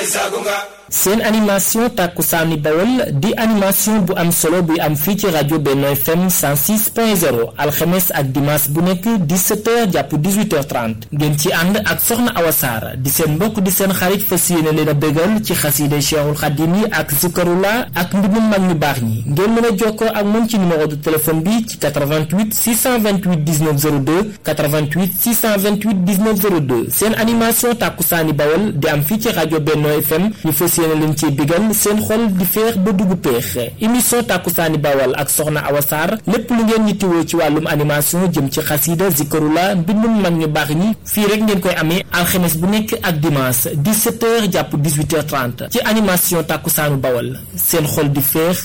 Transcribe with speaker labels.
Speaker 1: seen animation tàkkusaani bawol di animation bu am solo buy am fii ci rajo Benno FM 106.0 alxemes ak dimanche bu nekk 17h jàpp 18h30 ngeen ci ànd ak soxna Awa Sarr di seen mbokk di seen xarit fas yéene leen a bégal ci xasiide Cheikhul Xadim yi ak zikarula ak mbindum mag ñu baax ñi ngeen mën a jokkoo ak moom ci numéro de téléphone bi ci 88 628 19 02 88 628 19 02 seen animation tàkkusaani bawol di am fii ci rajo Benno FM ñu fas yéene leen ci bigal seen xol di feex ba dugg peex émission tàkkusaani bawal ak soxna Awa Sarr lépp lu ngeen ñittiwoo ci wàllum animation jëm ci xasiida zikarula mbindum mag ñu baax ñi fii rek ngeen koy amee alxemes bu nekk ak dimanche 17h jàpp 18h30 ci animation tàkkusaanu bawal seen xol di feex